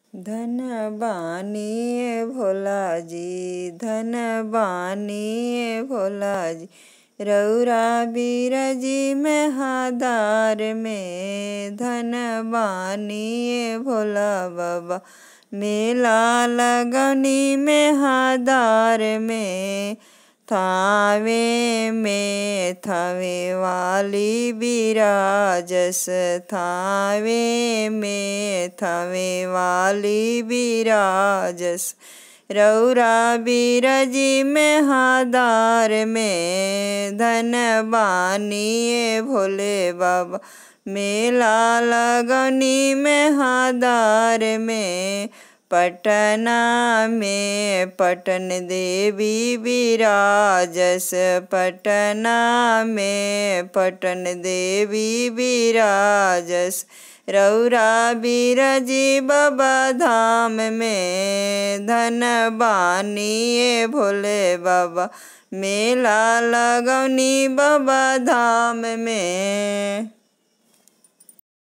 धन बानी भोला जी धन बानी भोला जी रौरा बीरजी में हादार में धन बानी भोला बाबा मेला लगनी में हादार में थावे में थावे वाली बिराजस थावे में थावे वाली बिराजस रौरा बीरजी में हादार में धन बानी भोले बाबा मेला लगनी में हादार में पटना में पटन देवी विराजस पटना में पटन देवी विराजस रौरा बीरजी बाबा धाम में धन बानी भोले बाबा मेला लगौनी बाबा धाम में